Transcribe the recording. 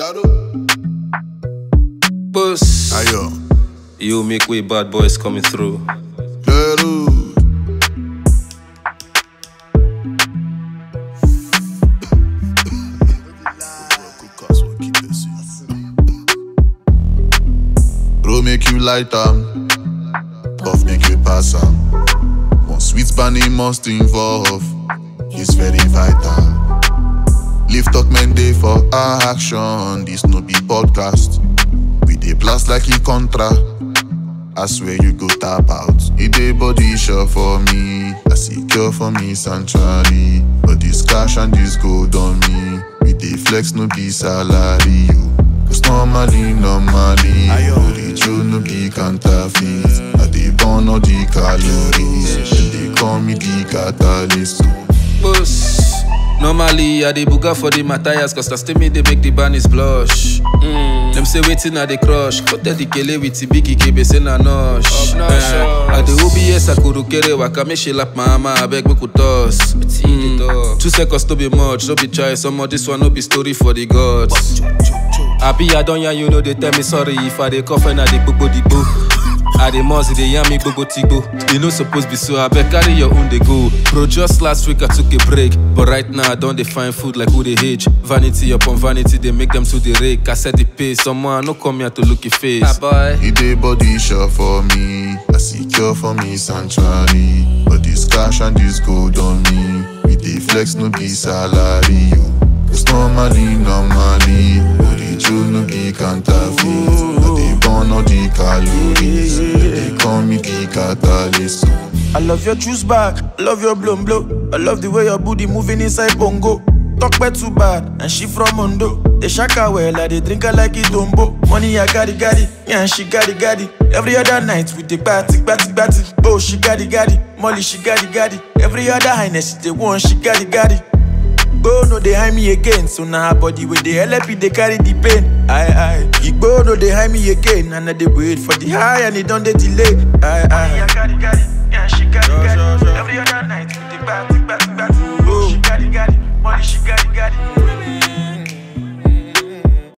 Dado. Boss. Ayo. You make way bad boys coming through. Dado. Bro make you light am, puff make you pass am. One sweet bunny must involve, it's very vital. Lift talk men day for our action, this no be podcast. We dey blast like e contra. I swear you go tap out. It dey body sure for me. I secure for me sanctuary. But this cash and this gold on me. We dey flex no be salary. You. Cause normally, normally, the true no be counterfeit. I dey burn all the calories. Dem dey call me the catalyst. Boss. Normally, I dey buga for the Matthias, cause na still me they make the bunnies blush. Mm. Them say waiting at the crush. Cut the kele with the biggie kebe say na nosh. Eh, I dey OBS akurukere waka make she lap my mama, I beg make we toss. Mm. Two seconds no be much, no be choice. Some of this one no be story for the gods. Happy I don't yarn you know they tell me sorry if I dey cough and I dey gbogbo digbo. I dey must they yarn me gbogbo tigbo. You no suppose be so I beg carry your own dey go. Bro, just last week I took a break, but right now I don't dey find food like who they age. Vanity upon vanity they make them to the rake. I set the pace, someone no come here to look your face. Ah boy. It dey body sure for me. I secure for me sanctuary. But this cash and this gold on me. We dey flex no be salary. You. Cause normally, normally, but the true no be counterfeit. I dey burn all the calories. Dem dey call me the catalyst. I love your juice bag, I love your blown blow. I love the way your booty moving inside bongo. Talk bad too bad, and she from Mondo. They shaka well, I they drink her like it dombo. Money I got it, got it, yeah, and she got it, got it. Every other night we take party, party, party. Oh, she got it, got it. Molly, she got it, got it. Every other highness, she the one, she got it, got it. Igbo no dey hide me again, so now her body with the LP they carry the pain. Aye aye. Igbo no dey hide me again, and I dey wait for the high and it don't dey delay. Aye aye.